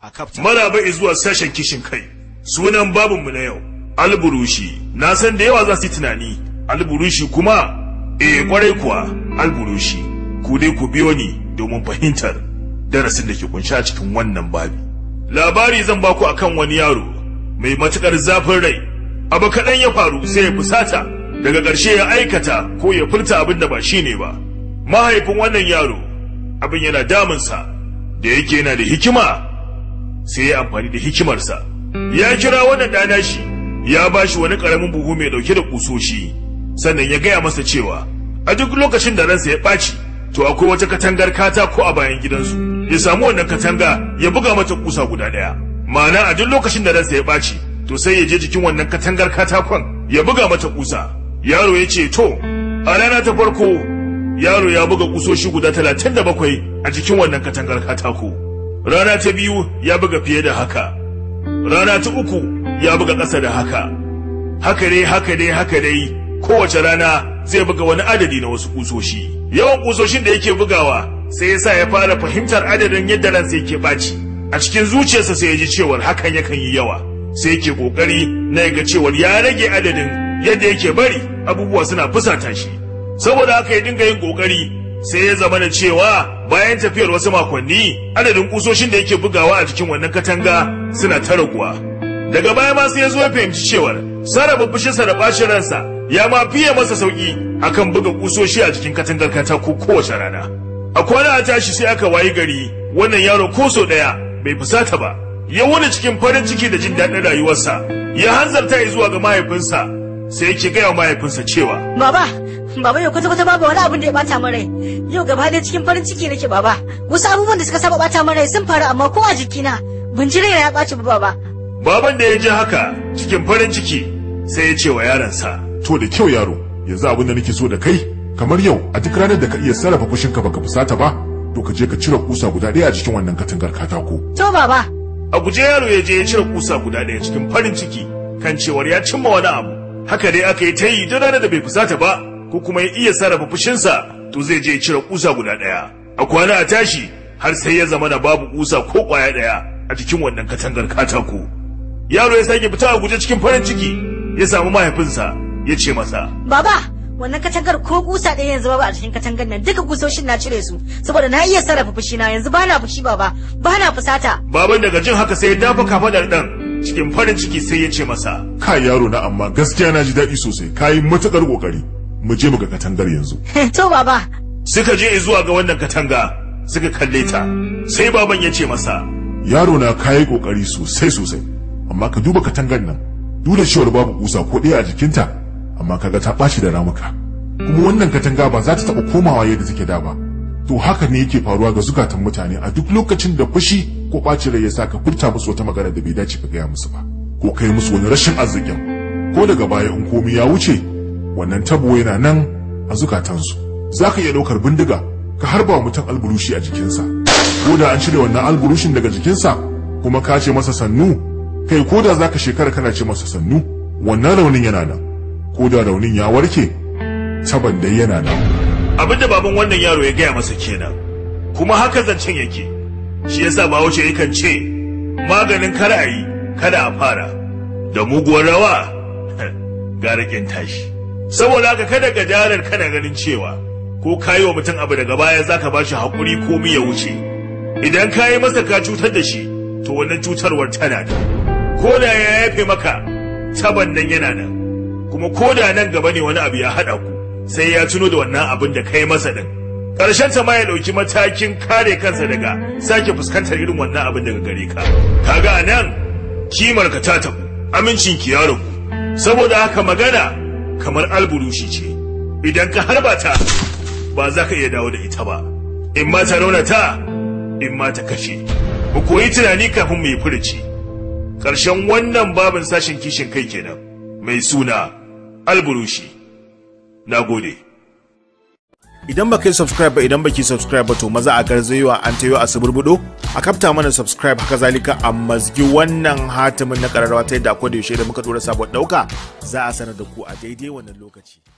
a kafta maraba zuwa sashen kishin kai sunan babinmu na yau alburushi na san da yawa za su yi tunani alburushi kuma eh kwarai kuwa alburushi ku dai ku biyo ni domin fahimtar darasin da ke kunshi a cikin wannan babi labari zan baku akan wani yaro mai matukar zafin rai abu kaɗan ya faru sai ya fusata daga ƙarshe ya aikata ko ya furta abin da ba shi ne ba mahaifin wannan yaro abin yana damunsa da yake yana da hikima sai ya amfani da hikimarsa ya kira wannan ɗana shi ya ba shi wani ƙaramin buhu mai ɗauke da ƙusoshi sannan ya gaya masa cewa a duk lokacin da ransa ya ɓaci to akwai wata katangar katako a bayan gidansu ya samu wannan katanga ya buga mata ƙusa guda ɗaya ma'ana a duk lokacin da ransa ya ɓaci to sai ya je jikin wannan katangar katakon ya buga mata ƙusa yaro ya ce to a rana ta farko yaro ya buga ƙusoshi guda talatin da bakwai a jikin wannan katangar katako rana ta biyu ya buga fiye da haka rana ta uku ya buga ƙasa da haka haka dai haka dai haka dai kowace rana zai buga wani adadi na wasu kusoshi yawan kusoshin da yake bugawa sai ya sa ya fara fahimtar adadin yadda ransa yake ɓaci a cikin zuciyarsa sai ya ji cewar hakan yakan yi yawa sai yake kokari na ga cewar ya rage adadin yadda yake bari abubuwa suna fusata shi saboda haka ya dinga yin kokari sai ya zama da cewa bayan tafiyar wasu makonni adadin kusoshin da yake bugawa a cikin wannan katanga suna ta raguwa daga baya ma sai ya zo ya fahimci cewar sarrafa fushinsa da bacin ransa ya ma fiye masa sauki akan buga kusoshi a cikin katangar katako kowace rana a kwana a tashi sai aka wayi gari wannan yaro ko sau daya bai fusata ba ya wuni cikin farin ciki da jin daɗin rayuwarsa ya hanzarta ya zuwa ga mahaifinsa sai yake gaya wa mahaifinsa cewa Baba, baba yau kwata kwata babu wani abin da ya bata min rai. Yau gaba ɗaya cikin farin ciki nake baba. Wasu abubuwan da suka saba bata min rai sun faru amma ko a jikina ban ji raina ya ɓaci ba baba. baban da ya ji haka cikin farin ciki sai ya ce wa yaronsa To da kyau yaro, yanzu abin da nake so da kai, kamar yau a duk ranar da ka iya sarrafa fushinka baka fusata ba, to ka je ka cire kusa guda ɗaya a cikin wannan katangar katako. To baba, a guje yaro ya je ya cire kusa guda ɗaya cikin farin ciki kan cewar ya cimma wani abu haka dai aka yi ta yi duk ranar da bai fusata ba ko kuma ya iya sarrafa fushinsa to zai je ya cire kusa guda ɗaya a kwana a tashi har sai ya zama da babu kusa ko ƙwaya ɗaya a cikin wannan katangar katako yaro ya sake fita a guje cikin farin ciki ya samu mahaifinsa ya ce masa baba, wannan katangar ko kusa ɗaya yanzu babu a cikin katangar nan duka kusoshin na cire su saboda na iya sarrafa fushina yanzu bana fushi baba, bana fusata. baban daga jin haka sai ya dafa kafadar ɗan cikin farin ciki sai ya ce masa Kai yaro na amma gaskiya na ji daɗi sosai, ka yi matuƙar ƙoƙari. Mu je mu ga katangar yanzu. to baba, suka je zuwa ga wannan katanga suka kalle ta sai baban ya ce masa Yaro na ka yi ƙoƙari sosai sosai, amma ka duba katangar nan. Duk da cewar babu kusa ko ɗaya a jikinta, amma kaga ta ɓaci da ramuka. Kuma wannan katanga ba za ta taɓa komawa yadda take da ba. To haka ne yake faruwa ga zukatan mutane a duk lokacin da fushi ko ɓacin rai ya sa ka furta musu wata magana da bai dace ka gaya musu ba. Ko kai musu wani rashin arzikin. Ko daga baya in komai ya wuce, wannan tabo yana nan a zukatansu. Za ka iya ɗaukar bindiga ka harba wa mutum alburushi a jikinsa. Ko da an cire wannan alburushin daga jikinsa kuma ka ce masa sannu, kai ko da za ka shekara kana ce masa sannu, wannan raunin yana nan. Ko da raunin ya warke, taban dai yana nan. abinda baban wannan yaro ya gaya masa kenan kuma haka zancen yake shi yasa bahaushe yakan ce maganin kar a yi kada a fara da muguwar rawa gara kin tashi saboda haka kada ga jarar kana ganin cewa ko kayi wa mutum abu daga baya zaka ba shi haƙuri ko ya wuce idan ka yi masa ka cutar da shi to wannan cutarwar tana da ko da ya yafe maka taban nan yana nan kuma ko da nan gaba ne wani abu ya haɗa ku sai ya tuno da wannan abin da kai masa din ƙarshen ta ma ya ɗauki matakin kare kansa daga sake fuskantar irin wannan abin daga gare ka kaga a nan kimar ka ta tabu amincin ki ya ragu saboda haka magana kamar alburushi ce idan ka harba ta ba za ka iya dawo da ita ba in ma ta raunata in ma ta kashe mu koyi tunani kafin mu yi furuci ƙarshen wannan babin sashen kishin kai kenan mai suna alburushi na gode idan baka yi subscribe ba idan baki subscribe ba to maza a garzayewa an tayo a suburbudo a kafta mana subscribe haka zalika a mazgi wannan hatimin na kararrawa ta yadda akwai da yaushe da muka dora sabon dauka za a sanar da ku a daidai wannan lokaci